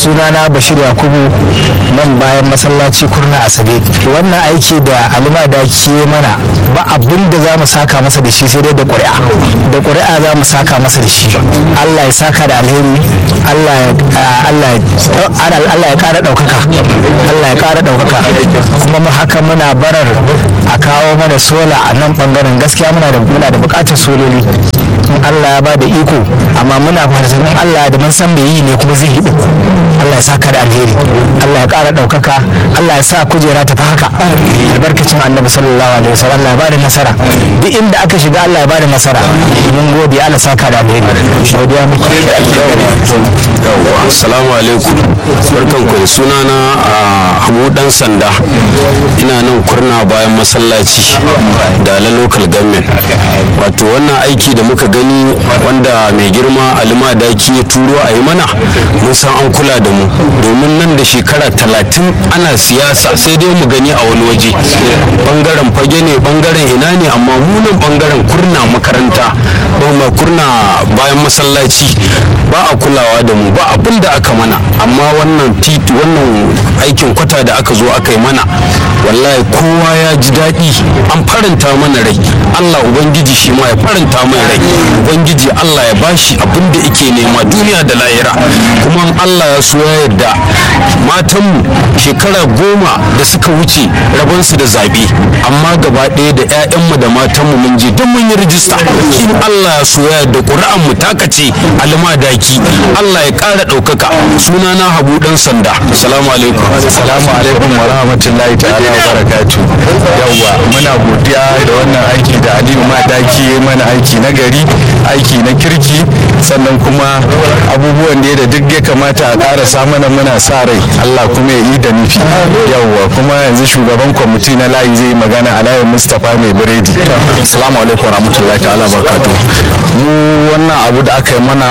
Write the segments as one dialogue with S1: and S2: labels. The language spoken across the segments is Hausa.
S1: sunana bashir yakubu nan bayan masallaci kurna asabe wannan aiki da alima da ke mana ba abin da za mu saka masa da shi sai dai da ƙuri'a da ƙuri'a za mu saka masa da shi allah ya saka da alheri allah ya ƙara ɗaukaka allah ya ƙara ɗaukaka kuma mu haka muna barar a kawo mana sola a nan ɓangaren gaskiya muna da muna da buƙatar sololi in allah ya ba da iko amma muna farzanin allah da mun san me yi ne kuma zai yi allah ya saka da alheri allah ya ƙara ɗaukaka allah ya sa kujera ta fi haka albarkacin annabi sallallahu alaihi wasallam allah ya ba da nasara duk inda aka shiga allah ya ba da nasara mun gode allah saka da alheri godiya muke
S2: assalamu alaikum barkan ku da sunana a abu dan sanda ina nan kurna bayan masallaci da la local government wato wannan aiki da muka gani wanda mai girma alima daki ya turo a yi mana mun san an kula da mu domin nan da shekara talatin ana siyasa sai dai mu gani a wani waje bangaren fage ne bangaren ina ne amma munan bangaren kurna makaranta ba kurna bayan masallaci ba a kulawa da mu ba abin da aka mana amma wannan titi wannan aikin kwata da aka zo aka yi mana wallahi kowa ya ji daɗi an faranta mana rai allah ubangiji shi ma ya faranta mai rai ubangiji allah ya bashi abin da yake nema duniya da lahira kuma allah ya so ya yarda matanmu shekara goma da suka wuce rabonsu da zaɓe amma gaba ɗaya da 'ya'yanmu da matanmu mun je don mun yi rijista in allah ya so ya yarda ƙuri'an mu takace alma daki allah ya ƙara ɗaukaka suna na habu ɗan sanda salamu alaikum
S3: salamu alaikum wa rahmatullahi ta'ala wa barakatu yawwa muna godiya da wannan aiki da aliyu madaki ya mana aiki na gari aiki na kirki sannan kuma abubuwan da da duk ya kamata a ƙara mana muna sa rai allah kuma ya yi da nufi yawwa kuma yanzu shugaban kwamiti na layi zai magana alayi mustapha mai biredi
S2: salamu alaikum wa rahmatullahi ta'ala wa barakatu
S3: mu wannan abu da aka yi mana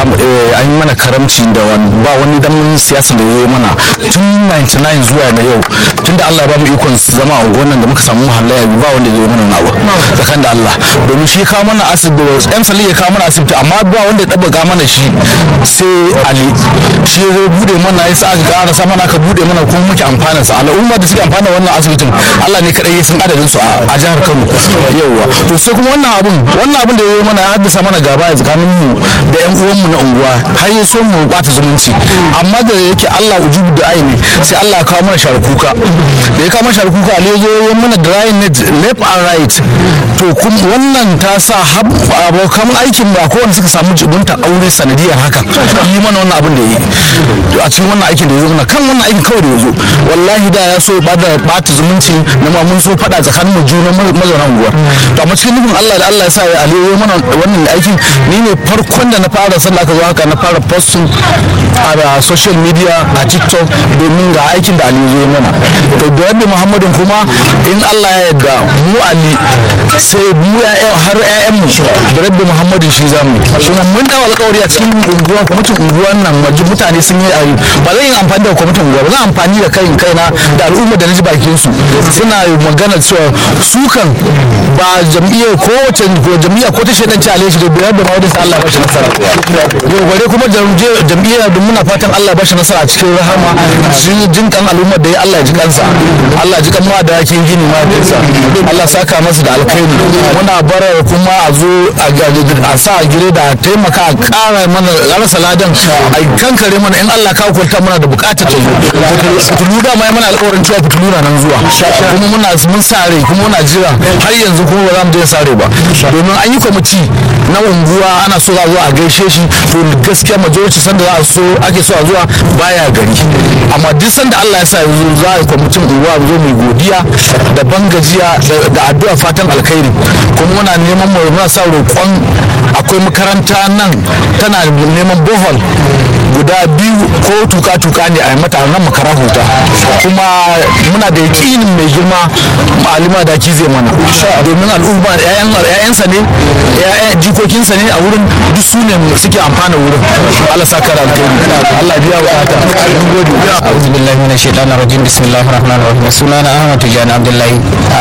S3: an yi mana karamci da ba wani dan siyasa da ya yi mana tun 99 zuwa na yau tun da Allah ya ba mu ikon zama a unguwan da muka samu muhallaya ba wanda ya yi mana nawa tsakan da Allah domin shi kawo mana asibiti yan sali ya kawo mana asibiti amma ba wanda ya tabbaka mana shi sai Ali shi ya bude mana ya sa aka ƙara sa mana aka bude mana kuma muke amfana sa al'umma da suke amfana wannan asibitin Allah ne kadai ya san adadin su a jihar Kano yauwa to sai kuma wannan abun wannan abun da ya yi mana ya haddasa mana gaba a tsakanin mu da yan uwan mu na unguwa har ya so mu bata zumunci amma da yake Allah ujubu da aini sai Allah ya kawo mana shar kuka da ya kawo mana shar kuka ne zo ya mana dry net left and right to kuma wannan ta sa abokan aikin ba kowanne suka samu jibunta aure sanadiyar haka yi mana wannan abin da ya yi a cikin wannan aikin da ya zo mana kan wannan aikin kawai da ya zo wallahi da ya so ya bata zumunci na ma mun so faɗa tsakanin mu juna mazauna unguwar to amma cikin nufin Allah da Allah ya sa ya aliyu mana wannan aikin ni ne farkon da na fara sallah ka zo haka na fara posting a social media a tiktok domin ga aikin da aliyu zo mana to da yadda muhammadin kuma in Allah ya yarda mu ali sai mu har ƴaƴan mu da rabbi muhammadin shi zamu kuma mun dawo alƙawari a cikin unguwa kwamitin unguwan nan mutane sun yi ayi ba zan yi amfani da kwamitin unguwa ba zan amfani da kai kaina da al'umma da na ji bakin su suna magana cewa su kan ba jam'iyyar ko wace jam'iyya ko ta shaidan ci alai shi da biyar da mawadin sa Allah ba shi nasara yau bare kuma jam'iyyar da muna fatan Allah ba shi nasara a cikin rahama jin kan al'ummar da ya Allah ji kansa Allah ji kan ma da yakin gini ma Allah saka masa da alkhairi muna bara kuma a zo a sa a gire da taimaka a kara mana rasa ladan a kankare mana in Allah ka kwalta mana da bukatar ta zo fitulu da mai mana alƙawarin cewa fitulu na nan zuwa kuma muna mun sare kuma muna jira har yanzu kuma ba za mu je sare ba domin an yi kwamiti na unguwa ana so a zo a gaishe shi to gaskiya majority sanda za a so ake so a zuwa baya gari amma duk sanda Allah ya sa yanzu za a yi kwamitin unguwa zo mai godiya da bangajiya da addu'a fatan alkhairi kuma muna neman mu muna sa roƙon akwai makaranta nan tana neman bohol guda biyu ko tuka-tuka ne a mata nan makara huta kuma muna da yakinin mai girma malima da ki zai mana domin al'umma ƴaƴansa ne jikokinsa ne a wurin duk su ne suke amfana wurin Allah sa kara alkhairi Allah biya bukata mun gode
S1: a'udhu billahi minash shaitanir rajim bismillahir rahmanir rahim sunana Ahmad Tijani Abdullahi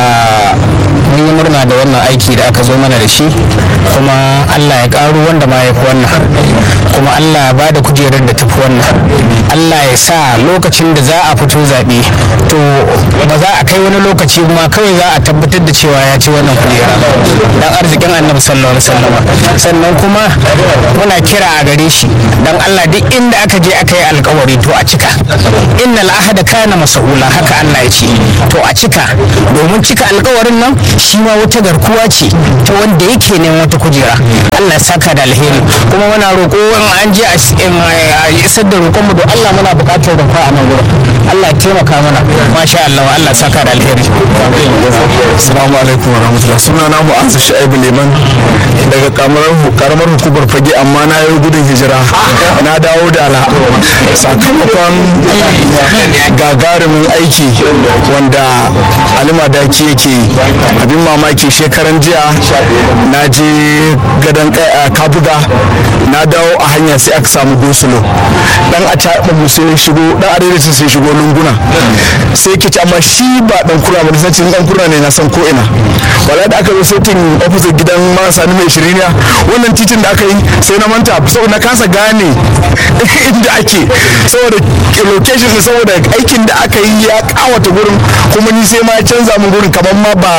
S1: mun yi murna da wannan aiki da aka zo mana da shi kuma Allah ya karu wanda ma ya fi wannan kuma Allah ya bada kujerar da tafi wannan Allah ya sa lokacin da za a fito zaɓe to ba za a kai wani lokaci ma kawai za a tabbatar da cewa ya ci wannan kujera dan arzikin annabi sallallahu alaihi wasallam sannan kuma muna kira a gare shi dan Allah duk inda aka je aka yi alkawari to a cika innal ahada kana mas'ula haka Allah ya ce to a cika domin cika alkawarin nan shi ma wata garkuwa ce ta wanda yake neman wata kujera Allah ya saka da alheri kuma muna roƙo in an je a isar da roƙon mu da Allah muna buƙatar rumfa a nan gurin Allah ya taimaka mana masha Allah Allah ya saka da alheri
S3: Assalamu alaikum wa rahmatullah suna na mu'azza sha'ibu liman daga karamar hukumar fage amma na yi gudun hijira na dawo da ala sakamakon gagarumin aiki wanda alima daki yake abin mamaki shekaran jiya na je gadon kabuga na dawo a hanya sai aka samu gosulo dan a caɓa mu sai shigo dan arewacin sai shigo lunguna sai ke ci amma shi ba dan kura ba sai dan kura ne na san ko ina wala da aka zo setting opposite gidan marasa ni mai shiriniya wannan titin da aka yi sai na manta saboda na kasa gane inda ake saboda location ne saboda aikin da aka yi ya kawata gurin kuma ni sai ma ya canza min gurin kamar ma ba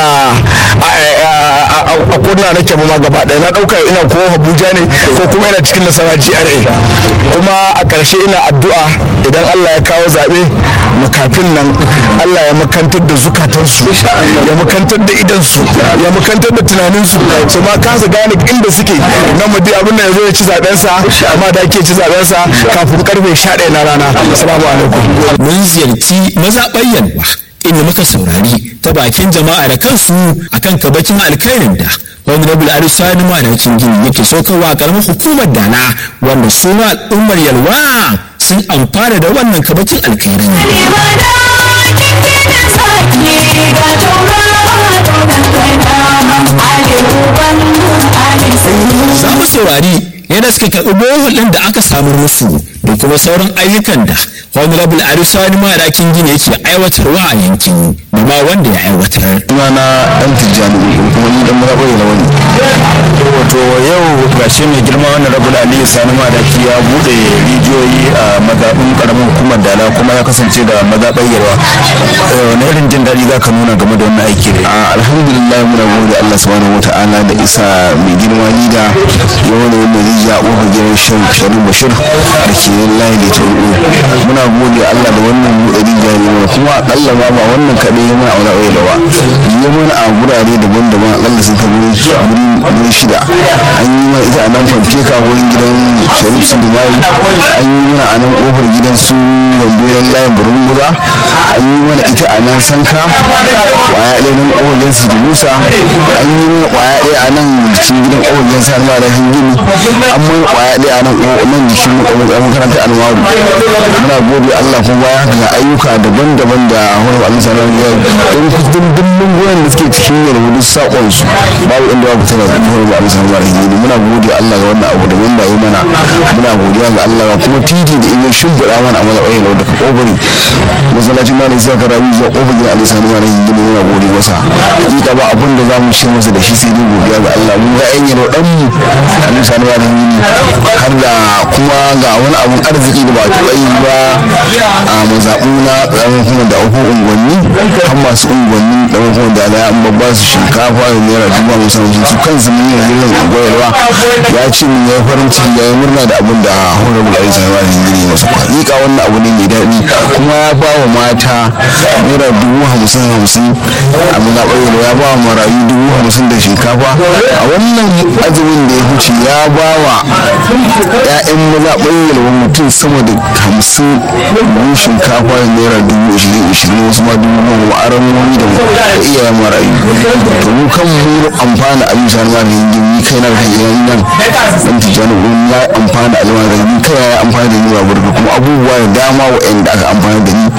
S3: a kurna nake ba ma gaba ɗaya na ɗauka ina ko Abuja ne ko kuma ina cikin nasara GRA kuma a ƙarshe ina addu'a idan Allah ya kawo zaɓe makafin nan Allah ya makantar da zukatansu ya makantar da idansu ya makantar da tunaninsu su ma kasa gane inda suke nan mu abin da ya zo ya ci zaɓensa amma da ake ci zaɓensa kafin karfe 11 na rana assalamu alaikum
S4: mun ziyarci mazaɓar yalwa inda muka saurari ta bakin jama'a da kansu akan kabakin alkhairin da honorable arisani madakin gini yake sokarwa karamar hukumar dana wanda su ma al'ummar yalwa sun amfana da wannan kabakin alkhairin za mu saurari yadda suka karɓi bohol ɗin da aka samu musu da kuma sauran ayyukan da honorable arisani madakin gini yake aiwatarwa a yankin da ma wanda ya aiwatar
S3: suna na dan tijjani kuma ni dan murabai na wani wato yau gashi mai girma wannan rabu da aliyu sani madaki ya bude rijiyoyi a mazaɓin karamin hukumar dala kuma ya kasance da mazaɓar yarwa wani irin jin daɗi za ka nuna game da wannan aiki ne alhamdulillah muna gode allah subhanahu wa ta'ala da isa mai girma lida yau da wannan rijiya a ƙofar gidan sharif bashir da ke layi da tsoro muna gode allah da wannan buɗe rijiya ne kuma akalla ma ba wannan kaɗai ya mana aure aure dawa ya mana a gurare daban-daban akalla sun ta wurin shida an yi mana ita a nan fanteka wurin gidan sharif sun dubai an yi mana a nan kofar gidan su wambiran layin burin guza an yi mana ita a nan sanka kwaya ɗaya nan kofar gidan su musa an yi mana kwaya ɗaya a nan cikin gidan kofar gidan sa alma da gini an mana kwaya ɗaya a nan nan jikin makarantar almaru muna gode allah kuma baya ga ayyuka daban-daban da wani allah sanar da don kusan dimbin goyon da suke cikin yalwa duk sakon su babu inda babu tana zuwa ba Allah sanar da hidi muna gode Allah ga wannan abu da wanda yi mana muna godiya ga Allah kuma titi da in ya shimfiɗa mana a mana ƙauye da daga ƙofari masallacin ma ne sai ka rabu zuwa ƙofar gidan Allah sanar da hidi muna gode masa hakika ba abin da za mu ce masa da shi sai dai godiya ga Allah mu ga yan yalwa dan mu Allah sanar da hidi har da kuma ga wani abun arziki da ba a taɓa yi ba a mazaɓu na ƙaramin kuma da uku unguwanni har masu unguwanni da kuma da ala an babba su shinkafa da naira dubu musamman su kansu mun yi yin goyarwa ya ce mun yi farin ciki ya yi murna da abin da honorable ali sanawa da gini masa kwanika wannan abu ne mai daɗi kuma ya ba wa mata naira dubu hamsin hamsin a muna ɓoyewa ya ba wa marayu dubu hamsin da shinkafa a wannan azumin da ya huce ya ba wa 'ya'yan maza ɓoyewa mutum sama da hamsin buhun shinkafa da naira dubu ishirin ishirin wasu ma dubu goma aramomi da iyayen marayu to mu kan mu amfana a bisa na da yin ni kai na da hanyar nan dan tijani gurin ya amfana a zama da ni kai ya amfana da ni ba burka kuma abubuwa da dama waɗanda aka amfana da ni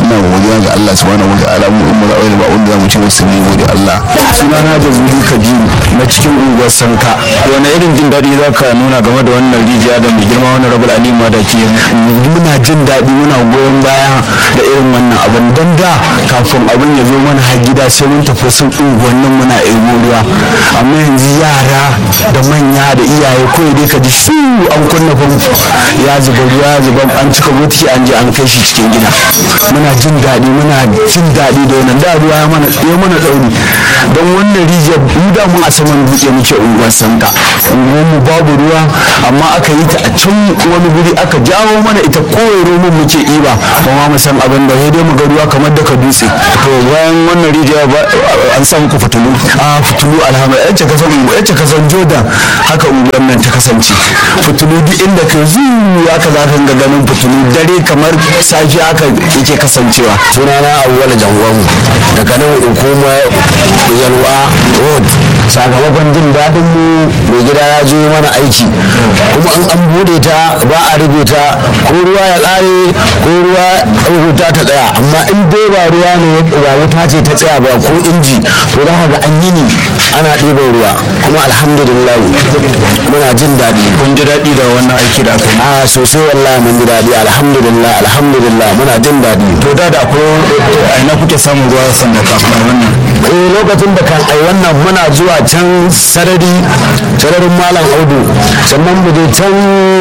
S3: muna godiya ga Allah subhanahu wataala mu umma da ba wanda zamu ce wasu ne gode Allah
S1: sunana da zuri kabiru na cikin unguwar sanka wani irin jin daɗi za ka nuna game da wannan rijiya da mai girma wani rabul ali madaki muna jin daɗi muna goyon baya da irin wannan abin don da kafin abin ya zo mana har gida sai mun tafi sun unguwannin muna ebo ruwa amma yanzu yara da manya da iyaye kawai dai ka ji su an kunna famfo ya zuba ruwa ya zuba an cika botiki an je an kai shi cikin gida muna jin daɗi muna jin daɗi da wannan da ruwa ya mana ya mana ɗauri don wannan rijiyar mu da mun a saman dutse muke unguwar sanka unguwar mu babu ruwa amma aka yi ta a can wani guri aka jawo mana ita kowai roman muke iba ba ma mu san abin da sai dai mu ga ruwa kamar daga dutse to bayan wannan rijiya an samu ku fitulu a fitulu alhamdulillah yace kasan yace kasan jordan haka unguwar nan ta kasance fitulu duk inda ka zuwa ka za ka ga ganin fitulu dare kamar safi haka yake kasancewa
S2: sunana awwal jangwamu daga nan hukuma yalwa road sakamakon jin daɗin mu mai gida ya zo mana aiki kuma an an bude ta ba a rubuta ko ruwa ya ƙare ko ruwa wuta ta tsaya amma in dai ba ruwa ne ba wuta ce ta tsaya ba ko inji to za ka ga an yi ni ana ɗiban ruwa kuma alhamdulillah muna jin daɗi
S1: kun ji daɗi da wannan aiki da aka yi
S2: a sosai wallahi mun ji daɗi alhamdulillah alhamdulillah muna jin daɗi
S1: to da da ko a ina kuke samun ruwa sanda kafin a wannan
S2: eh lokacin da kan ai wannan muna zuwa can sarari sararin malam audu sannan mu je can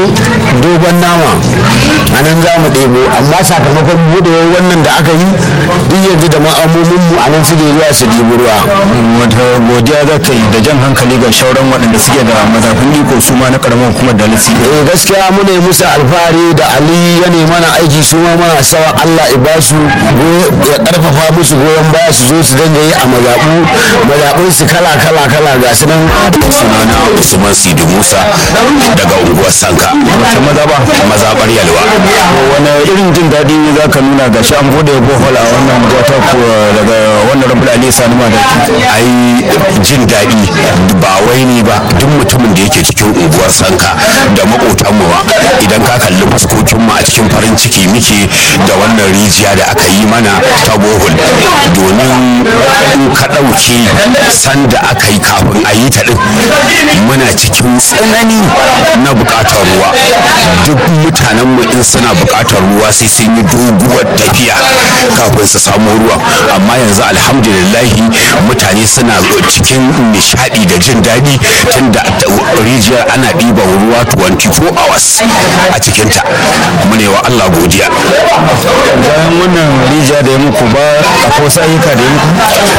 S2: dogon nama a nan za mu ɗebo amma sakamakon buɗewar wannan da aka yi duk yanzu da ma'amomin mu a nan suke zuwa su ɗibi ruwa
S1: wata godiya za ka yi da jan hankali ga shauran waɗanda suke da mazafin iko su ma na karamar hukumar da lisi
S2: eh gaskiya mu ne musu alfahari da ali ya ne mana aiki su ma mana sawa Allah ya ba su ya karfafa musu goyon baya su zo su dinga yi a mazaɓu mazaɓun su kala kala kala ga su nan
S5: sunana usman sidi musa daga unguwar sanka
S1: wace maza ba
S5: mazaɓar yalwa
S1: wani irin jin daɗi ne za ka nuna ga shi an bude bohol a wannan jata ko daga wannan rabu ali sani ma da
S5: ai jin daɗi ba wai ni ba duk mutumin da yake cikin unguwar sanka da maƙotanmu ba idan ka kalli fuskokinmu a cikin farin ciki muke da wannan rijiya da aka yi mana ta bohol domin in ka ɗauke sanda aka yi kafin a yi ta ɗin muna cikin tsanani na buƙatar ruwa duk mutanenmu in suna buƙatar ruwa sai sun yi doguwar tafiya kafin su samu ruwa amma yanzu alhamdulillahi mutane suna cikin nishadi da jin daɗi tunda rijiyar ana ɗiban ruwa 24 hours a cikinta mune wa Allah godiya
S1: bayan wannan rijiya da ya muku ba akwai wasu ayyuka da ya muku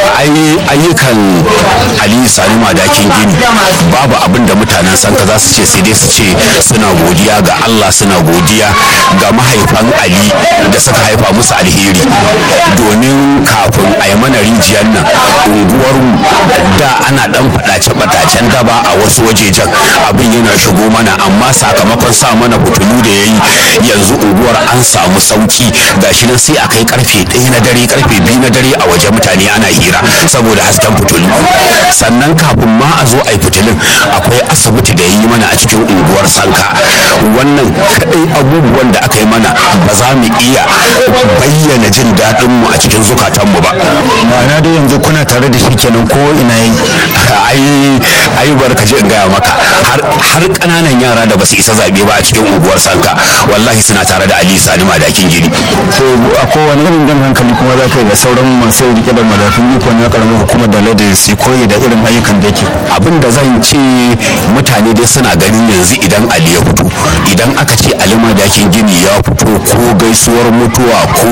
S5: ayyukan ali sani madakin gini babu abin da mutanen sanka za su ce sai dai su ce suna godiya ga Allah suna godiya ga mahaifan ali da suka haifa musu alheri domin kafin a yi mana rijiyar nan unguwarmu da ana dan fadace-fadacen daba a wasu wajejen abin yana shigo mana amma sakamakon sa mana fitilu da ya yi yanzu unguwar an samu sauki gashi nan sai a kai karfe ɗaya na dare karfe biyu na dare a waje mutane ana hira saboda hasken fitilu sannan kafin ma a zo a yi fitilun akwai asibiti da ya yi mana a cikin unguwar sanka wannan kaɗai abubuwan da aka yi mana ba za mu iya bayyana jin daɗinmu a cikin zukatanmu ba
S1: ma'ana dai yanzu kuna tare da shi kenan ko ina yi
S5: ai ai barka je in gaya maka har har kananan yara da basu isa zabe ba a cikin unguwar sanka wallahi suna tare da Ali Sani Madakin Gini
S1: to akwai wani irin jan hankali kuma za ka yi da sauran masu rike da madafin iko na karamar hukumar da lada su koyi da irin ayyukan da yake
S5: abin da zan ce mutane dai suna ganin yanzu idan Ali ya fito idan aka ce Ali Madakin Gini ya fito ko gaisuwar mutuwa ko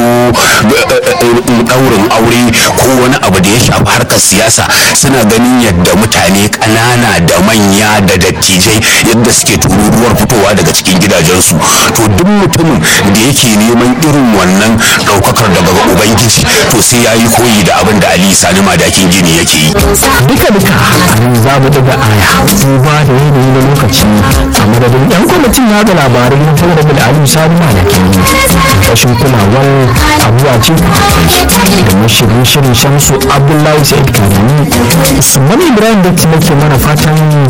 S5: daurin aure ko wani abu da ya shafi harkar siyasa suna ganin yadda mutane ƙanana da manya da dattijai yadda suke tururuwar fitowa daga cikin gidajensu to duk mutumin da yake neman irin wannan ɗaukakar daga ubangiji to sai ya yi koyi da abin da ali sani madakin gini yake yi
S1: duka duka a nan za mu daga aya duba da yanayi na lokaci a madadin yan kwamitin yada labarai na talabijin ali sani madakin rashin kulawar abuwa ce da mashirin shirin shamsu abdullahi sa'id kanani usman ibrahim da ke mana fatan